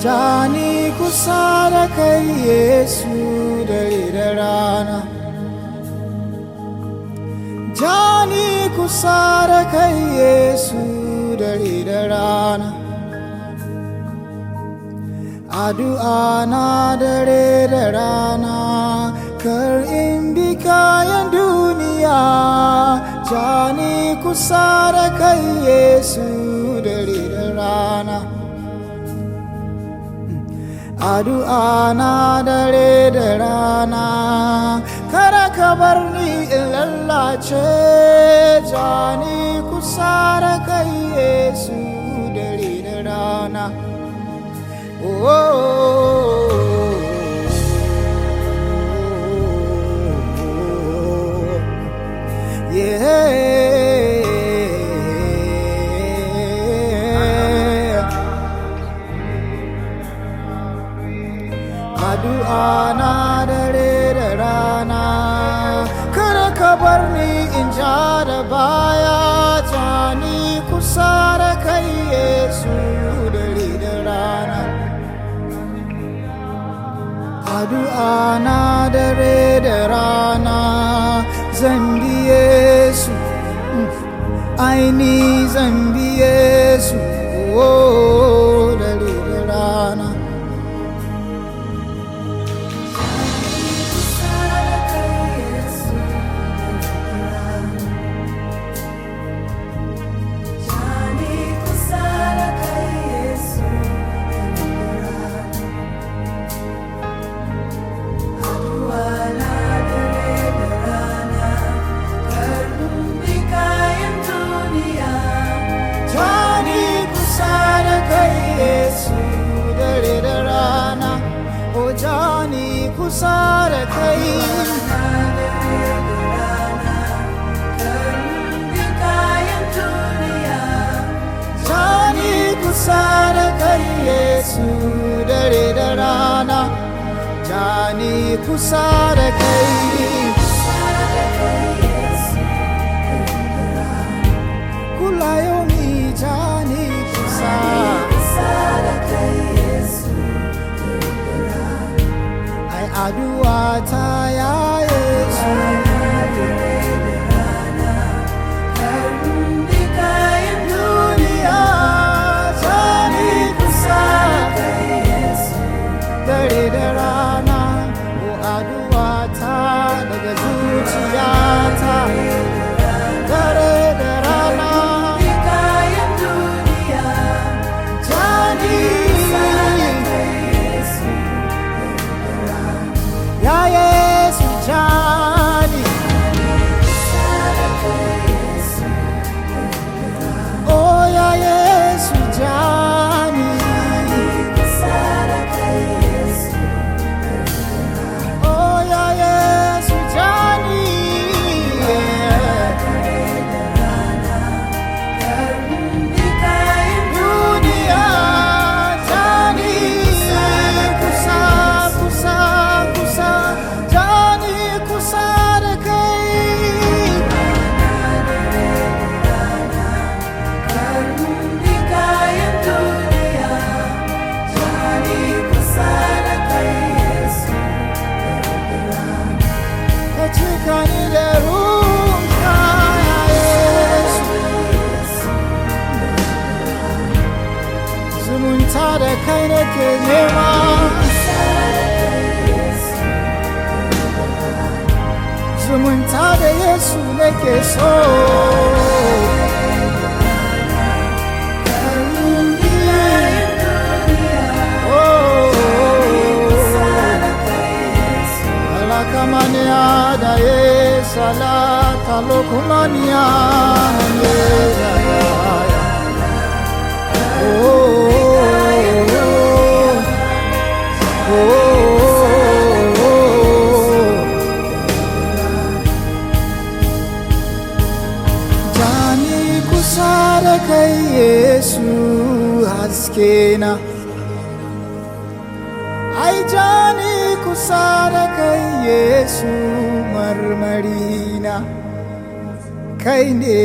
Jani kusa da kai Yesu dare da rana Jani kusa da kai Yesu dare da rana Addu'a na dare da rana kar in bi kayan duniya Jani kusa da kai Yesu dare da rana Addu'a na dare da rana Kada ka bar ni in lallace Jani kusa da kai Yesu dare da rana Oh, yeah. addu'a na dare da rana kada ka bar ni in ja da baya ta ni kusa da kai yesu dare da rana addu'a na dare da rana zan bi yesu aini zan bi yesu oh, dare da rana Jani kusa da kai Yesu dare da rana O Jani kusa da kai Jani kusa da kai Yesu dare da rana Jani kusa da kai Kula yomi Jani kusa Ai addu'a ta ya Yesu duniya Jani kusa dare da rana ko addu'a ta daga zuciyata dare da rana Jani ya Yesu Jani oh ya Yesu Jani oh ya Yesu Jani dunia Jani kusa kusa kusa Jani kusa da kai ka cika ni da ruwanka ya Yesu zumunta da kai nake nema zumunta da Yesu nake so Alakamania da ye salata lokumania ye ya ya ya. Oh, oh, oh, oh, oh, oh. Jani kusa da kai Yesu haske na Ai jani kusa da kai Yesu marmari na Kai ne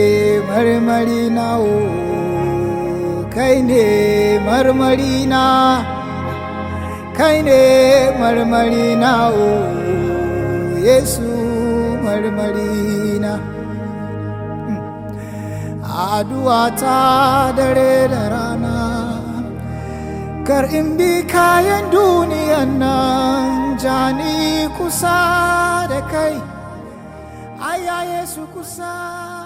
marmari na o kai ne marmari na kai ne marmari na o yesu marmari na addu'a ta dare da rana kar in bi kayan duniyan nan jani kusa da kai aya yesu kusa